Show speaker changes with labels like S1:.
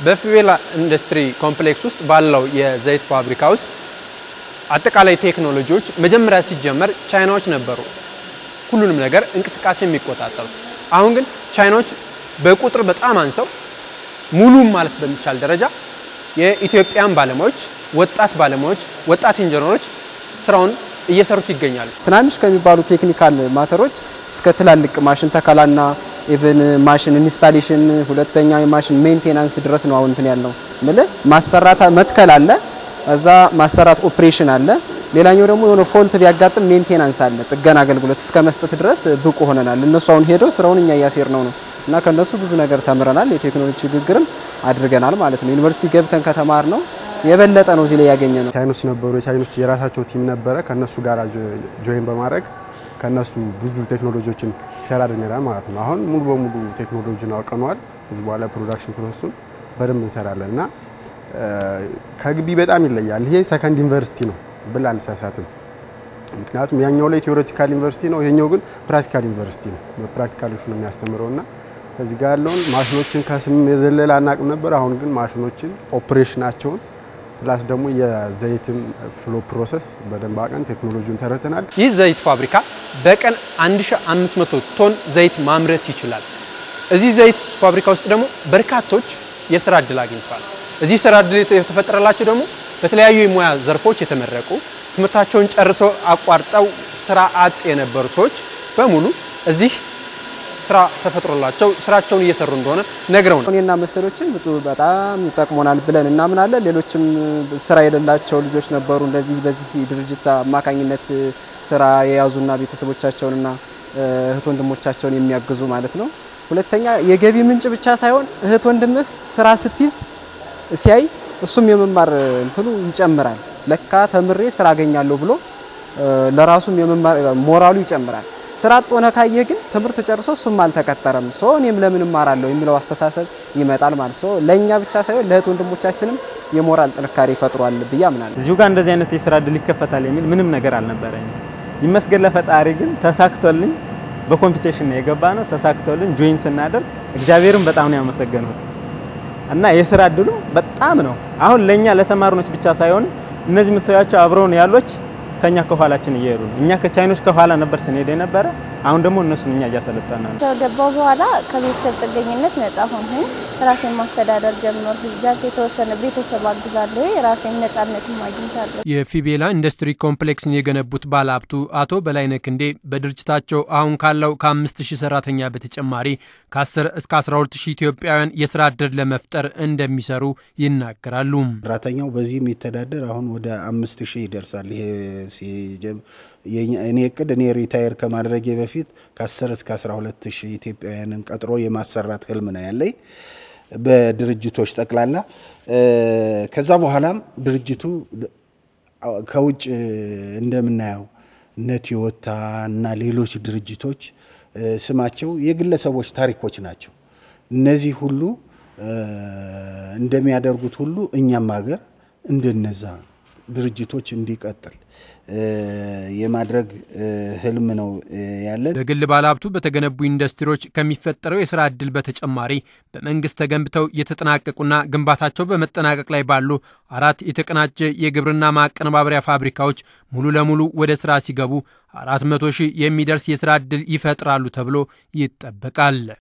S1: በፊቤላ ኢንዱስትሪ ኮምፕሌክስ ውስጥ ባለው የዘይት ፋብሪካ ውስጥ አጠቃላይ ቴክኖሎጂዎች መጀመሪያ ሲጀመር ቻይናዎች ነበሩ ሁሉንም ነገር እንቅስቃሴ የሚቆጣጠሩ። አሁን ግን ቻይናዎች በቁጥር በጣም አንሰው ሙሉም ማለት በሚቻል ደረጃ የኢትዮጵያን ባለሙያዎች፣ ወጣት ባለሙያዎች፣ ወጣት ኢንጂነሮች ስራውን እየሰሩት ይገኛሉ።
S2: ትናንሽ ከሚባሉ ቴክኒካል ማተሮች እስከ ትላልቅ ማሽን ተከላና ኢቭን ማሽን ኢንስታሌሽን ሁለተኛ የማሽን ሜንቴናንስ ድረስ ነው አሁን እንትን ያለው ምልህ ማሰራት መትከል አለ፣ እዛ ማሰራት ኦፕሬሽን አለ። ሌላኛው ደግሞ የሆነ ፎልት ቢያጋጥም ሜንቴናንስ አለ፣ ጥገና አገልግሎት እስከ መስጠት ድረስ ብቁ ሆነናል። እነሱ አሁን ሄደው ስራውን እኛ እያሴር ነው ነው እና ከነሱ ብዙ ነገር ተምረናል። የቴክኖሎጂ ሽግግርም አድርገናል ማለት ነው። ዩኒቨርሲቲ ገብተን ከተማር ነው የበለጠ ነው እዚህ ላይ ያገኘ ነው።
S3: ቻይኖች ነበሩ። የቻይኖች የራሳቸው ቲም ነበረ። ከነሱ ጋር ጆይን በማድረግ ከነሱ ብዙ ቴክኖሎጂዎችን ሸር አድርገናል ማለት ነው። አሁን ሙሉ በሙሉ ቴክኖሎጂን አውቀነዋል። ከዚህ በኋላ ፕሮዳክሽን ፕሮሰሱን በደንብ እንሰራለን እና ከግቢ በጣም ይለያል። ይሄ ሰከንድ ዩኒቨርሲቲ ነው ብል አልሳሳትም። ምክንያቱም ያኛው ላይ ቴዎሬቲካል ዩኒቨርሲቲ ነው፣ ይሄኛው ግን ፕራክቲካል ዩኒቨርሲቲ ነው። በፕራክቲካሎቹ ነው የሚያስተምረው እና ከዚህ ጋር ያለውን ማሽኖችን ከስም የዘለለ አናቅም ነበር። አሁን ግን ማሽኖችን ኦፕሬሽናቸውን ፕላስ ደግሞ የዘይትን ፍሎ ፕሮሰስ በደንብ አቀን ቴክኖሎጂውን ተረድተናል።
S1: ይህ ዘይት ፋብሪካ በቀን 1500 ቶን ዘይት ማምረት ይችላል። እዚህ ዘይት ፋብሪካ ውስጥ ደግሞ በርካቶች የስራ እድል አግኝተዋል። እዚህ ስራ እድል የተፈጠረላቸው ደግሞ በተለያዩ የሙያ ዘርፎች የተመረቁ ትምህርታቸውን ጨርሰው አቋርጠው ስራ አጥ የነበሩ ሰዎች በሙሉ እዚህ ስራ ተፈጥሮላቸው ስራቸውን እየሰሩ እንደሆነ ነግረው ነው።
S2: እኔና መሰሎችን በጣም ይጠቅሞናል ብለን እናምናለን። ሌሎችም ስራ የሌላቸው ልጆች ነበሩ እንደዚህ በዚህ ድርጅት አማካኝነት ስራ የያዙና ቤተሰቦቻቸውንና እህት ወንድሞቻቸውን የሚያግዙ ማለት ነው። ሁለተኛ የገቢ ምንጭ ብቻ ሳይሆን እህት ወንድምህ ስራ ስትይዝ ሲያይ እሱም የመማር እንትኑ ይጨምራል። ለካ ተምሬ ስራ አገኛለሁ ብሎ ለራሱም የመማር ሞራሉ ይጨምራል። ስራ አጥ ሆነ ካየህ ግን ትምህርት ጨርሶ እሱም አልተቀጠረም ሶ እኔም ለምን እማራለሁ የሚለው አስተሳሰብ ይመጣል ማለት ሶ ለእኛ ብቻ ሳይሆን ለእህት ወንድሞቻችንም የሞራል ጥንካሬ ይፈጥሯል ብዬ አምናለሁ።
S4: እዚሁ ጋር እንደዚህ አይነት የስራ እድል ይከፈታል የሚል ምንም ነገር አልነበረኝም። ይመስገን ለፈጣሪ ግን ተሳክቶልኝ በኮምፒቴሽን ነው የገባ ነው ተሳክቶልኝ ጆይን ስናደርግ እግዚአብሔርን በጣም ነው ያመሰገንሁት እና የስራ እድሉ በጣም ነው አሁን ለእኛ ለተማሪኖች ብቻ ሳይሆን እነዚህ የምታዩቸው አብረውን ያሎች ከኛ ከኋላችን እየሄዱ ነው። እኛ ከቻይኖች ከኋላ ነበር ስንሄድ የነበረ። አሁን ደግሞ እነሱን እኛ እያሰለጠና ነው።
S5: ከገባው በኋላ ከቤተሰብ ጥገኝነት ነጻ ሆንኩኝ። ራሴን ማስተዳደር ጀመርኩ። ቢያንስ የተወሰነ ቤተሰብ አግዛለሁ። የራሴን ነጻነት አግኝቻለሁ።
S1: የፊቤላ ኢንዱስትሪ ኮምፕሌክስን የገነቡት ባለሀብቱ አቶ በላይነህ ክንዴ በድርጅታቸው አሁን ካለው ከአምስት ሺህ ሰራተኛ በተጨማሪ ከ10 እስከ 12 ሺህ ኢትዮጵያውያን የስራ ዕድል ለመፍጠር እንደሚሰሩ ይናገራሉ።
S6: ሰራተኛው በዚህ የሚተዳደር አሁን ወደ አምስት ሺህ ይደርሳል። ይሄ እኔ እቅድ እኔ ሪታየር ከማድረጌ በፊት ከ10 እስከ 12 ሺህ ኢትዮጵያውያንን ቀጥሮ የማሰራት ህልም ነው ያለኝ በድርጅቶች ጠቅላላ። ከዛ በኋላም ድርጅቱ ከውጭ እንደምናየው እነ ቶዮታ እና ሌሎች ድርጅቶች ስማቸው የግለሰቦች ታሪኮች ናቸው። እነዚህ ሁሉ እንደሚያደርጉት ሁሉ እኛም ሀገር እንደነዛ ድርጅቶች እንዲቀጥል የማድረግ ህልም ነው ያለን።
S1: በግል ባለሀብቱ በተገነቡ ኢንዱስትሪዎች ከሚፈጠረው የስራ ዕድል በተጨማሪ በመንግስት ተገንብተው የተጠናቀቁና ግንባታቸው በመጠናቀቅ ላይ ባሉ አራት የተቀናጀ የግብርና ማቀነባበሪያ ፋብሪካዎች ሙሉ ለሙሉ ወደ ስራ ሲገቡ አራት መቶ ሺህ የሚደርስ የስራ ዕድል ይፈጥራሉ ተብሎ ይጠበቃል።